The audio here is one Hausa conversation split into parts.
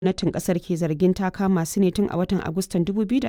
gwamnatin kasar ke zargin ta kama su ne tun a watan Agustan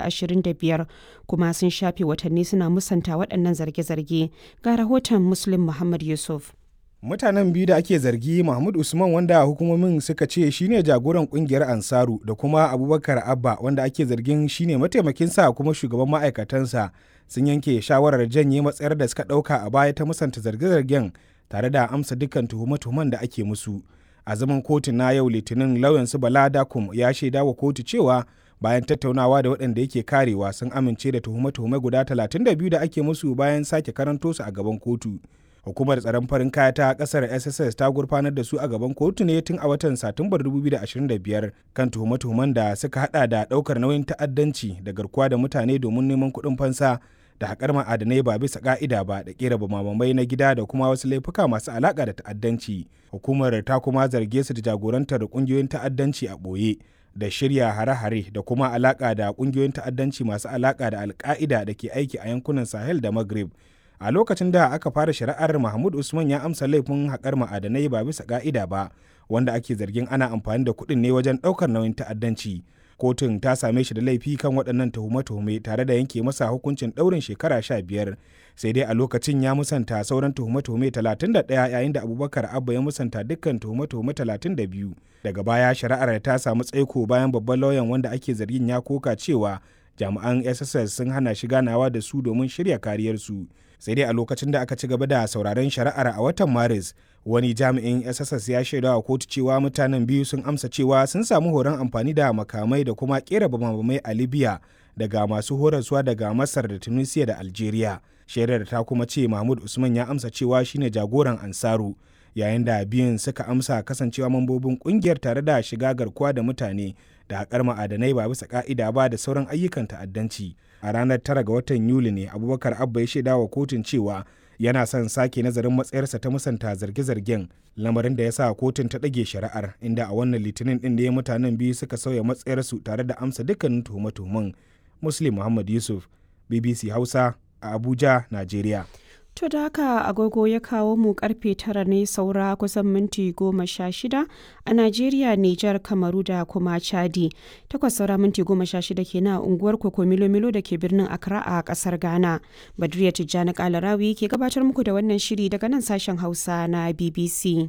2025 kuma sun shafe watanni suna musanta waɗannan zarge-zarge. Ga rahoton Muslim Muhammad Yusuf. mutanen biyu da ake zargi mahmud usman wanda hukumomin suka ce shine jagoran kungiyar ansaru da kuma abubakar abba wanda ake zargin shine mataimakinsa kuma shugaban ma'aikatansa sun yanke shawarar janye matsayar da suka ɗauka a baya ta musanta zarge-zargen tare da amsa dukkan tuhume-tuhumen da ake musu a zaman kotu na yau litinin lauyansu bala dakum ya shaida wa kotu cewa bayan tattaunawa da waɗanda yake karewa sun amince da tuhume-tuhume guda 32 da ake musu bayan sake karanto su a gaban kotu hukumar tsaron farin kaya ta kasar sss ta gurfanar da su a gaban kotu ne tun a watan satumbar 2025 kan tuhume-tuhumen da suka hada da daukar nauyin ta'addanci da garkuwa da mutane domin neman kuɗin fansa da haƙar ma'adanai ba bisa ƙa'ida ba da ƙera bamamai na gida da kuma wasu laifuka masu alaƙa da ta'addanci hukumar ta kuma zarge su da jagorantar ƙungiyoyin ta'addanci a ɓoye da shirya hare-hare da kuma alaƙa da ƙungiyoyin ta'addanci masu alaƙa da alƙa'ida da ke aiki a yankunan sahel da maghrib a lokacin da aka fara shari'ar mahmud usman ya amsa laifin haƙar ma'adanai ba bisa ƙa'ida ba wanda ake zargin ana amfani da kuɗin ne wajen ɗaukar nauyin ta'addanci kotun ta same shi da laifi kan waɗannan tuhume-tuhume tare da yanke masa hukuncin ɗaurin shekara sha biyar sai dai a lokacin ya musanta sauran tuhume-tuhume 31 yayin da abubakar abba ya musanta dukkan tuhume-tuhume 32 daga baya shari'ar ta samu tsaiko bayan babban lauyan wanda ake zargin ya koka cewa jami'an sss sun hana shi ganawa da su domin shirya kariyarsu sai dai a lokacin da aka ci gaba da sauraron shari'ar a watan maris wani jami'in sss ya shaida wa kotu cewa mutanen biyu sun amsa cewa sun samu horon amfani da makamai da kuma kera bamabamai a libya daga masu horaswa daga masar da tunisia da algeria shaidar ta kuma ce mahmud usman ya amsa cewa shine jagoran ansaru yayin da biyun suka amsa kasancewa mambobin kungiyar tare da shiga garkuwa da mutane da haƙar ma'adanai ba bisa ka'ida ba da sauran ayyukan ta'addanci a ranar tara ga watan yuli ne abubakar abba ya shaida wa kotun cewa yana son sake nazarin matsayarsa ta musanta zarge-zargen lamarin da ya sa kotun ta ɗage shari'ar inda a wannan litinin ɗin da ya mutanen biyu suka sauya matsayarsu tare da amsa dukkanin tuhume-tuhumen muslim muhammad yusuf bbc hausa a abuja najeriya To da haka agogo ya kawo mu karfe tara ne saura kusan minti goma sha shida a Najeriya, Nijar, Kamaru da kuma Chadi. Takwas saura minti goma sha shida ke na unguwar Koko Milo Milo da ke birnin Accra a kasar Ghana. Badriya Tijjani Kalarawi ke gabatar muku da wannan shiri daga nan sashen Hausa na BBC.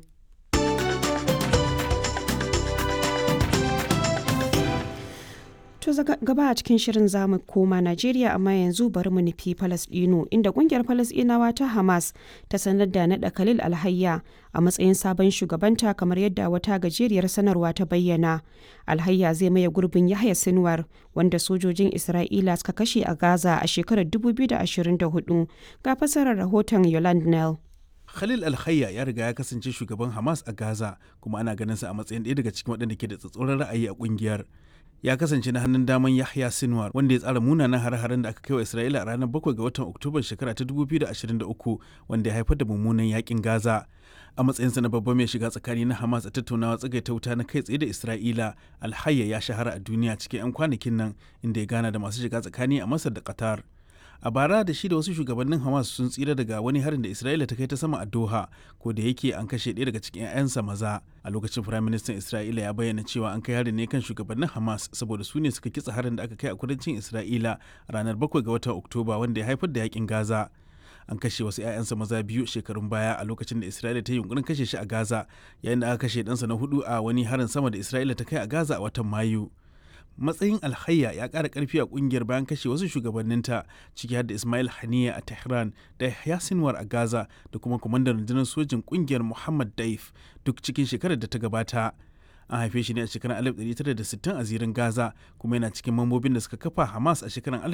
To gaba a cikin shirin zamu koma Najeriya amma yanzu bari mu nufi Falasɗinu inda kungiyar Falasɗinawa ta Hamas ta sanar da naɗa Khalil Alhayya a matsayin sabon shugabanta kamar yadda wata gajeriyar sanarwa ta bayyana. Alhayya zai maye gurbin Yahya Sinwar wanda sojojin Isra'ila suka kashe a Gaza a shekarar 2024 ga fasarar rahoton Yolande Nell. Khalil Alhayya ya riga ya kasance shugaban Hamas a Gaza kuma ana ganin sa a matsayin ɗaya daga cikin waɗanda ke da tsatsauran ra'ayi a ƙungiyar. ya kasance na hannun daman Yahya Sinwar wanda ya tsara munanan hare-haren da aka kai wa Isra'ila a ranar 7 ga watan Oktoba shekara ta 2023 wanda ya haifar da mummunan yakin Gaza. A matsayinsa na babban mai shiga tsakani na Hamas a tattaunawa tsagaita wuta na kai tsaye da Isra'ila, Alhayya ya shahara a duniya cikin 'yan kwanakin nan inda ya gana da masu shiga tsakani a Masar da Qatar. a bara da shi da wasu shugabannin hamas sun tsira daga wani harin da isra'ila ta kai ta sama a doha ko da yake an kashe ɗaya daga cikin 'ya'yansa maza a lokacin firaministan isra'ila ya bayyana cewa an kai harin ne kan shugabannin hamas saboda su ne suka kitsa harin da aka kai a kudancin isra'ila ranar 7 ga watan oktoba wanda ya haifar da yakin gaza an kashe wasu 'ya'yansa maza biyu shekarun baya a lokacin da isra'ila ta yi yunkurin kashe shi a gaza yayin da aka kashe ɗansa na hudu a wani harin sama da isra'ila ta kai a gaza a watan mayu matsayin alhayya ya ƙara ƙarfi a ƙungiyar bayan kashe wasu shugabanninta ciki har da ismail haniya a tehran da yahya sinwar a gaza da kuma kwamandan rundunar sojin ƙungiyar muhammad daif duk cikin shekarar da ta gabata an haife shi ne a shekarar 1960 a zirin gaza kuma yana cikin mambobin da suka kafa hamas a shekarar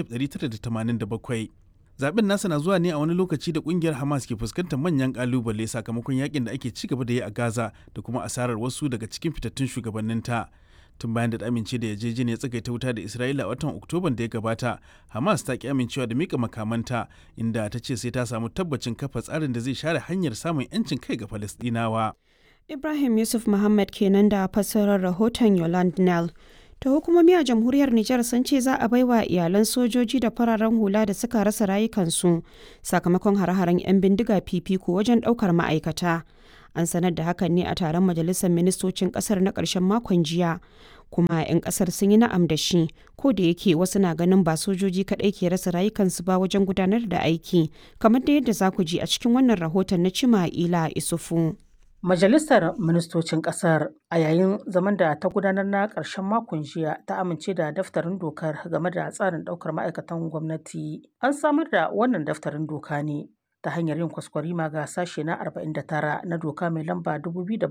1987 zaben nasa na zuwa ne a wani lokaci da kungiyar hamas ke fuskantar manyan kalubale sakamakon yakin da ake ci gaba da yi a gaza da kuma asarar wasu daga cikin fitattun shugabanninta tun bayan da ta amince da yarjejeniyar tsagaita wuta da isra'ila a watan oktoban da ya gabata hamas ta ki amincewa da mika makamanta inda ta ce sai ta samu tabbacin kafa tsarin da zai share hanyar samun 'yancin kai ga falastinawa Ibrahim Yusuf Muhammad kenan da fassarar rahoton Yolande Nell. ta hukumomi a jamhuriyar Nijar sun ce za a baiwa iyalan sojoji da fararen hula da suka rasa rayukansu sakamakon hare-haren 'yan bindiga fifiko wajen ɗaukar ma'aikata. An sanar da hakan ne a taron majalisar ministocin ƙasar na ƙarshen makon jiya. kuma 'yan kasar sun yi na'am da shi ko da yake wasu na ganin ba sojoji kaɗai ke rasa rayukansu ba wajen gudanar da aiki kamar da yadda za ku ji a cikin wannan rahoton na cima ila isufu. Majalisar Ministocin Ƙasar a yayin zaman da ta gudanar na ƙarshen makon jiya ta amince da daftarin dokar game da tsarin ɗaukar ma'aikatan gwamnati. An samar da wannan daftarin doka ne ta hanyar yin kwaskwarima ga sashe na 49 na doka mai lamba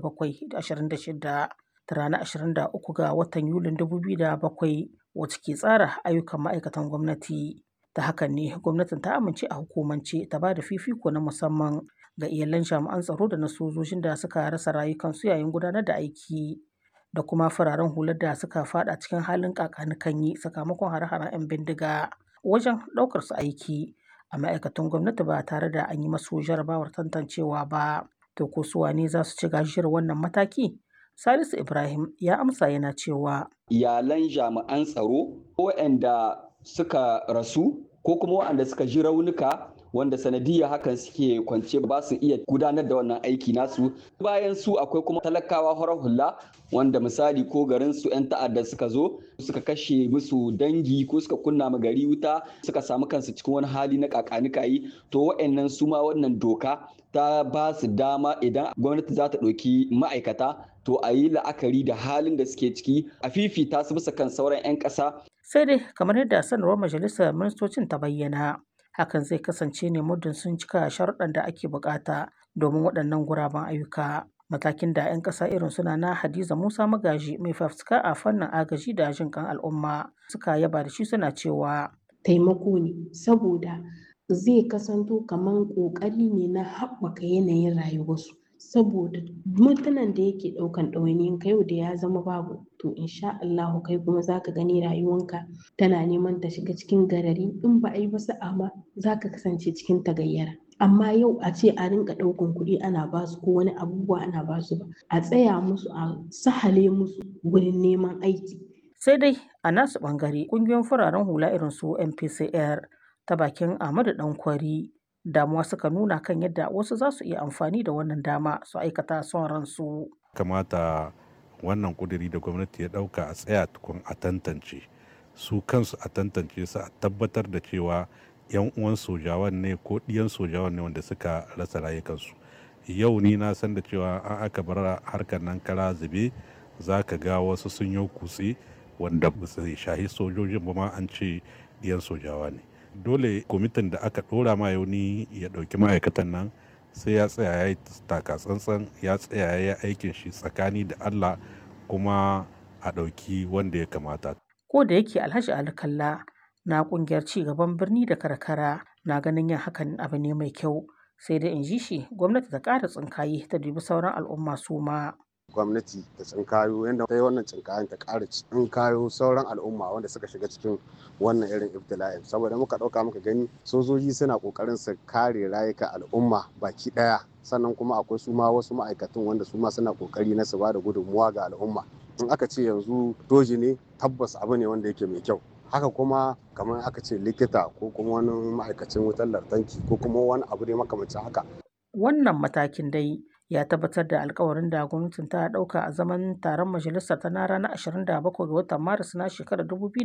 2026 ta ranar 23 ga watan Yulin 2007 wacce ke tsara ayyukan ma'aikatan gwamnati. Ta hakan ne gwamnatin ta amince a hukumance ta ba da fifiko na musamman ga iyalan jami'an tsaro da na sojojin da suka rasa rayukansu yayin gudanar da aiki da kuma fararen hular da suka fada cikin halin kakanikanyi sakamakon hare-haren 'yan bindiga wajen ɗaukar su aiki a ma'aikatan gwamnati ba tare da an yi masu jarabawar tantancewa ba to ko su wane za su ci gajiyar wannan mataki salisu ibrahim ya amsa yana cewa iyalan jami'an tsaro waɗanda suka rasu ko kuma waɗanda suka ji raunuka wanda sanadiyya hakan suke kwance ba su iya gudanar da wannan aiki nasu bayan su akwai kuma talakawa horar hula wanda misali ko garin su 'yan ta'adda suka zo suka kashe musu dangi ko suka kunna ma gari wuta suka samu kansu cikin wani hali na kakanikayi to wa'annan su ma wannan doka ta ba su dama idan gwamnati za ta ɗauki ma'aikata to a yi la'akari da halin da suke ciki a fifita su bisa kan sauran 'yan ƙasa. sai dai kamar yadda sanarwar majalisar ministocin ta bayyana hakan zai kasance ne muddin sun cika sharuɗan da ake bukata domin waɗannan guraben ayyuka matakin da 'yan ƙasa irin suna na hadiza musa magaji mai fafutuka a fannin agaji da jin kan al'umma suka yaba da shi suna cewa taimako ne saboda zai kasanto kamar ƙoƙari ne na haɓaka yanayin rayuwarsu saboda mutanen da yake ɗaukan ɗawainiyin ka yau da ya zama babu to insha Allahu kai kuma zaka gani rayuwanka tana neman ta shiga cikin garari in ba a yi ba sa'a ma zaka kasance cikin tagayyara amma yau a ce a rinka ɗaukan kuɗi ana basu ko wani abubuwa ana basu ba a tsaya musu a sahale musu wurin neman aiki sai dai a nasu ɓangare ƙungiyoyin fararen hula irin su MPCR ta bakin Ahmadu Dankwari damuwa suka nuna kan yadda wasu za su iya amfani da wannan dama su aikata son ransu. kamata wannan kuduri da gwamnati ya dauka a tsaya tukun a tantance su kansu a tantance su a tabbatar da cewa yan uwan sojawan ne ko ɗiyan sojawan ne wanda suka rasa rayukansu yau ni na san da cewa an aka bar harkar nan kara zube za ka ga wasu sun yi kutse wanda ba su shahi sojojin ba ma an ce ɗiyan sojawa ne dole kwamitin da aka ɗora ma yauni ya ɗauki ma'aikatan nan sai ya tsaya ya yi taka tsantsan ya tsaya ya yi aikin shi tsakani da Allah kuma a ɗauki wanda ya kamata. Ko da yake Alhaji Alkalla na ƙungiyar ci gaban birni da karkara na ganin yin hakan abu ne mai kyau sai dai in ji shi gwamnati ta ƙara tsinkaye ta dubi sauran al'umma su ma. gwamnati ta tsinkayo yadda ta yi wannan tsinkayen ta ƙara tsinkayo sauran al'umma wanda suka shiga cikin wannan irin ibtila'in saboda muka ɗauka muka gani sojoji suna ƙoƙarin su kare rayuka al'umma baki ɗaya sannan kuma akwai su ma wasu ma'aikatan wanda su ma suna ƙoƙari na su ba da gudunmuwa ga al'umma in aka ce yanzu doji ne tabbas abu ne wanda yake mai kyau haka kuma kamar aka ce likita ko kuma wani ma'aikacin wutar lantarki ko kuma wani abu ne makamancin haka wannan matakin dai ya tabbatar da alkawarin da gwamnatin ta dauka a zaman taron majalisar ta na ranar 27 ga watan maris na shekarar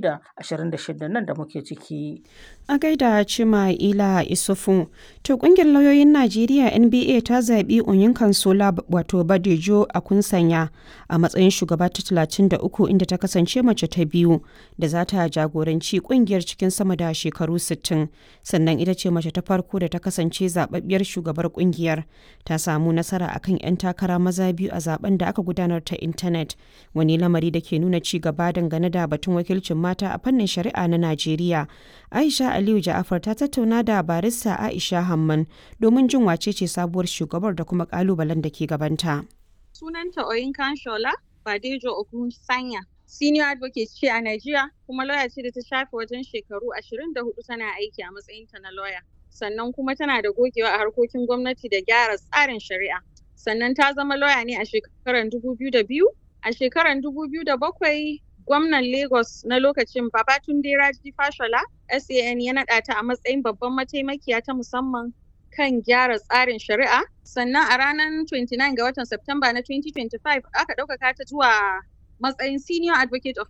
2026 nan da muke ciki. A gaida Cima Ila Isufu, to kungiyar lauyoyin Najeriya NBA ta zaɓi Onyinkan Sola wato Badejo a kunsanya a matsayin shugaba ta 33 inda ta kasance mace ta biyu da za ta jagoranci kungiyar cikin sama da shekaru 60 sannan ita ce mace ta farko da ta kasance zababbiyar shugabar kungiyar ta samu nasara akan 'yan takara maza biyu a zaben da aka gudanar ta intanet wani lamari da ke nuna ci gaba dangane da batun wakilcin mata a fannin shari'a na Najeriya. Aisha Aliyu Ja'afar ta tattauna da barista Aisha Hamman domin jin wace ce sabuwar shugabar da kuma kalubalen da ke gabanta. Sunanta Oyinkan Shola Badejo Ogun Sanya. Senior advocate ce a Najeriya kuma lawyer ce da ta shafe wajen shekaru 24 tana aiki a matsayinta na lawyer. Sannan kuma tana da gogewa a harkokin gwamnati da gyara tsarin shari'a. Sannan ta zama lawyer ne a shekarar 2002. A shekarar 2007 gwamnan Lagos na lokacin Babatunde Raji Fashola SAN ya naɗa ta a matsayin babban mataimakiya ta musamman kan gyara tsarin shari'a. Sannan a ranar 29 ga watan Septemba na 2025 aka ɗaukaka ta zuwa matsayin senior advocate of